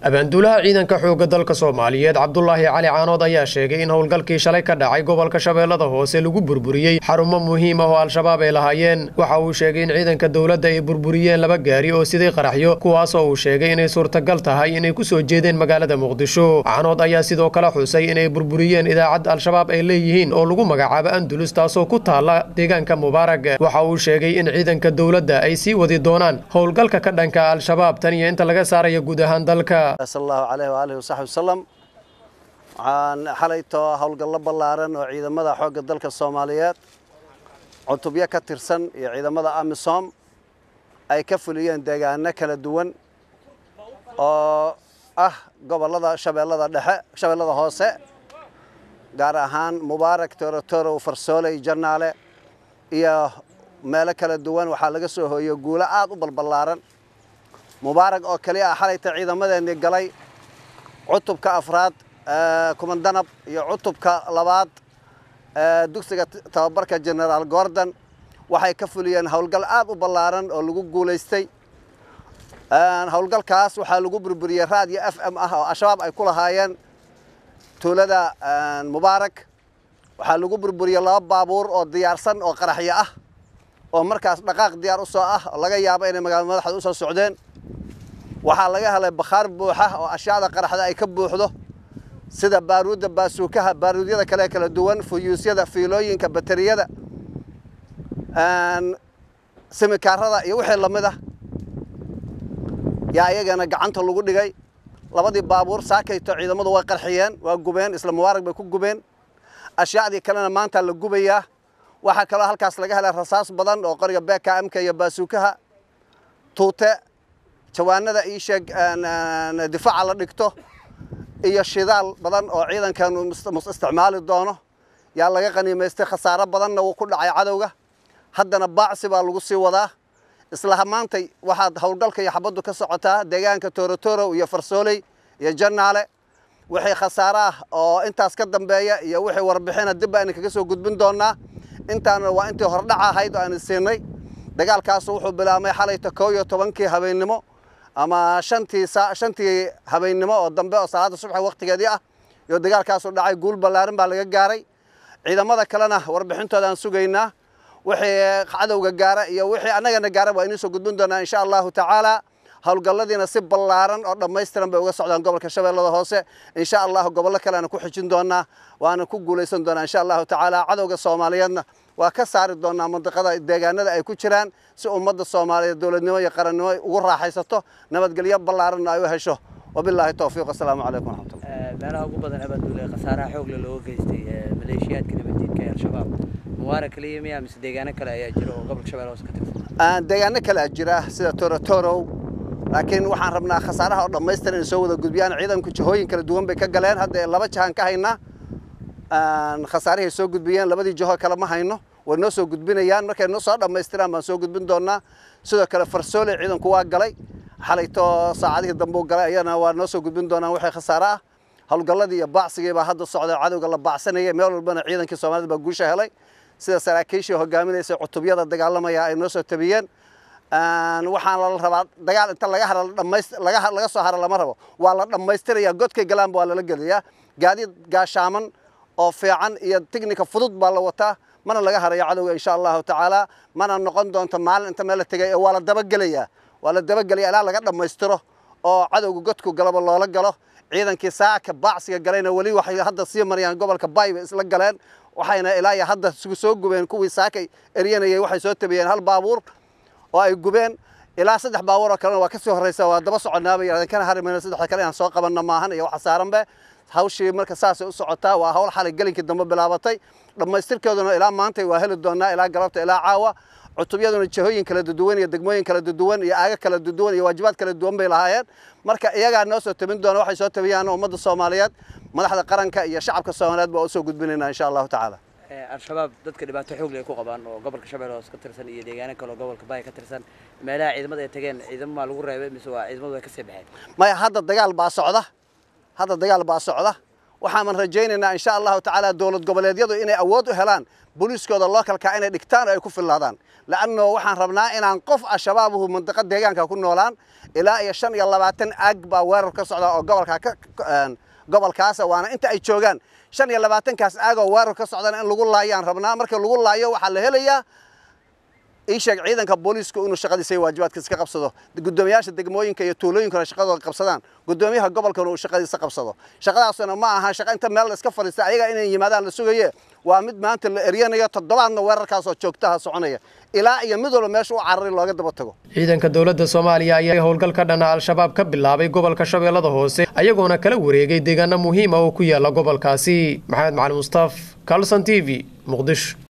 abaanduulaha ciidanka xoogga dalka soomaaliyeed cabdulaahi cali caanood ayaa sheegay in howlgalkii shalay ka dhacay gobolka shabeellada hoose lagu burburiyey xarumo muhiim ah oo al-shabaab ay lahaayeen waxa uu sheegay in ciidanka dowladda ay burburiyeen laba gaari oo siday qaraxyo kuwaasoo uu sheegay inay suurtagal tahay inay ku soo jeedeen magaalada muqdisho caanood ayaa sidoo kale xusay inay burburiyeen idaacad al-shabaab ay leeyihiin oo lagu magacaabo andulus taasoo ku taalla deegaanka mubaarag waxa uu sheegay in ciidanka dowladda ay sii wadi doonaan howlgalka ka dhanka al-shabaab tan iyo inta laga saarayo guud ahaan dalka sal allahu caleyh waaalih wasaxbi wasalam waxaan xalaytoo howlgallo ballaaran oo ciidamada xoogga dalka soomaaliyeed cutubyo ka tirsan iyo ciidamada amisom ay ka fuliyeen deegaano kala duwan oo ah gobollada shabeellada dhexe shabeellada hoose gaar ahaan mubaarak torotorow farsooley jannaale iyo meelo kala duwan waxaa laga soo hooyey guulo aad u balballaaran mubaarag oo keliya ah xalayta ciidamadeennii galay cutubka afraad kumandanab iyo cutubka labaad dugsiga tababarka genaraal gordon waxay ka fuliyeen howlgal aad u ballaaran oo lagu guulaystay howlgalkaas waxaa lagu burburiyey raadiyo f m ah oo al-shabaab ay ku lahaayeen tuulada mubaarak waxaa lagu burburiyey laba baabuur oo diyaarsan oo qaraxyo ah oo markaas dhaqaaq diyaar u soo ah oo laga yaabo inay magaalada madaxda u soo socdeen waxaa laga helay bakhaar buuxa oo ashyaada qaraxda ay ka buuxdo sida baaruudda baasuukaha baaruudyada kale kala duwan fuyuusyada fiilooyinka bateriyada simikaarada iyo wixii lamid ah yaa iyagana gacanta lagu dhigay labadii baabuur saakayto ciidamadu way qarxiyeen waa gubeen isla mubaarag bay ku gubeen ashyaadii kalena maanta la gubayaa waxaa kaloo halkaas laga helay rasaas badan oo qoriga bkmka iyo baasuukaha tuute jawaanada ii sheeg difaaca la dhigto iyo shidaal badan oo ciidankan isticmaali doono yaa laga qaniimaystay khasaaro badanna wuu ku dhacay cadowga haddana baacsi baa lagu sii wadaa isla maantay waxaad howlgalka iyo xabaddu ka socotaa deegaanka torotorow iyo farsooley iyo jannaale wixii khasaaro ah oo intaas ka dambeeya iyo wixii warbixina dib baan kaga soo gudbin doonaa intaana waa intii hordhaca ahayd oo aan siinay dagaalkaasu wuxuu bilaabmay xalayta koo iyo tobankii habeennimo ama shantii shantii habeennimo oo dambe oo salaada subaxa waqtigeedii ah iyo dagaalkaasu dhacay guul ballaarin baa laga gaaray ciidamada kalena warbixintooda aan sugaynaa wixii cadowga gaara iyo wixii annagana gaara waa inuu soo gudbin doonaa insha allahu tacaala howlgalladiina si ballaaran oo dhammaystiran bay uga socdaan gobolka shabeellada hoose insha allahu gobollo kaleana ku xijin doonaa waana ku guulaysan doonaa insha allahu tacaala cadowga soomaaliyeedna waa ka saari doonaa mandiqada deegaanada ay ku jiraan si ummadda soomaaliyeed dowladnimo iyo qarannimo ugu raaxaysato nabadgelyo ballaaranna ay u hesho wabilaahi towfiiq asalaamu calaykum waraxmatullah meelaha ugu badan abaanduule khasaaraha xoogle looga geystay maleeshiyaadka nabaddiidka ee al-shabaab mubaarag kaliya miya mise deegaano kale ayaa jira oo gobolka shabeelle hoose ka tirsan deegaano kale a jira sida torotorow laakiin waxaan rabnaa khasaaraha oo dhammaystiran inay soo wada gudbiyaan ciidanku jihooyin kala duwan bay ka galeen hadda laba jahan ka haynaa khasaarihay soo gudbiyeen labadii jiho kale ma hayno way noo soo gudbinayaan markay noo soo dhammaystiraan baan soo gudbin doonaa sidoo kale farsoole ciidanku waa galay xalayto saacadihii dambe u galay ayana waa noo soo gudbin doonaan wixii khasaare ah howlgalladii iyo baacsigii baa hadda socda cadowga la baacsanayay meel walbana ciidankii soomaalida baa guusha helay sida saraakiishii hogaaminaysa cutubyada dagaalamaya ay noo soo tabiyeen waxaan la rabaa dagaal inta laga hara laga laga soo hara lama rabo waa la dhammaystiraya godkay galaanba waa lala gelayaa gaadiid gaashaaman oo fiican iyo tignika fudud baa la wataa mana laga harayo cadowga insha allahu tacaala mana noqon doonto maalin inta meel la tegay ee waa la dabagelayaa waa la dabagelaya ilaa laga dhammaystiro oo cadowga godku galaba loola galo ciidankii saaka baacsiga galayna weli waxay hadda sii marayaan gobolka bay bay isla galeen waxayna ilaa iyo hadda isugu soo gubeen kuwii saakay eryanayay waxay soo tabiyeen hal baabuur oo ay gubeen ilaa saddex baabuur oo kalena waa ka sii horreysa waa daba soconnaaba yidhahdeen kana harimayno saddexda kale inaan soo qabanna maahan iyo waxa saaranbe hawshii marka saasay u socotaa waa hawl xalay gelinkii dambe bilaabatay dhammaystirkeeduna ilaa maantay waa heli doonaa ilaa galabta ilaa caawa cutubyaduna jihooyin kala duduwan iyo degmooyin kala duduwan iyo aaga kala duduwan iyo waajibaad kala duwan bay lahaayeen marka iyagaa noo soo tabin doona waxay soo tabiyaan ummadda soomaaliyeed madaxda qaranka iyo shacabka soomaaliyeed baa u soo gudbinaynaa insha allahu tacaala al-shabaab dadka dhibaato xoog leh ay ku qabaan oo gobolka shabeelle hoose ka tirsan iyo deegaano kale oo gobolka baay ka tirsan meelaha ciidamada ay tageen ciidamo maa lagu reebay mise waa ciidamadu ay ka sii baxeen maya hadda dagaal baa socda hadda dagaal baa socda waxaanan rajaynaynaa insha allahu tacaala dowlad goboleedyadu inay awood u helaan booliiskooda lookalka inay dhigtaan oo ay ku fillaadaan la'anno waxaan rabnaa inaan qof al-shabaabuhu mandiqa deegaanka ku noolaan ilaa iyo shan iyo labaatan aag baa weerar ka socda oo gobolka ka gobolkaasa waana inta ay joogaan shan iyo labaatankaas aag oo weerar ka socdana in lagu laayaan rabnaa marka lagu laayo waxaa la helayaa ii sheeg ciidanka booliisku inuu shaqadiisa iyo waajibaadkiisa ka qabsado guddoomiyaasha degmooyinka iyo tuulooyinkuna shaqadooda qabsadaan guddoomiyaha gobolkana uu shaqadiisa qabsado shaqadaasuna ma aha shaqa inta meel la iska fadhiista ayaga inay yimaadaan la sugaye waa mid maanta la eryanayo toddobaadna weerarkaasoo joogtaha soconaya ilaa iyo mid walba meesha u carari looga daba tago ciidanka dowladda soomaaliya ayaa howlgal ka dhana al-shabaab ka bilaabay gobolka shabeellada hoose ayagoona kala wareegay deegaano muhiima oo ku yaala gobolkaasi maxamed macali mustaaf calson t v muqdisho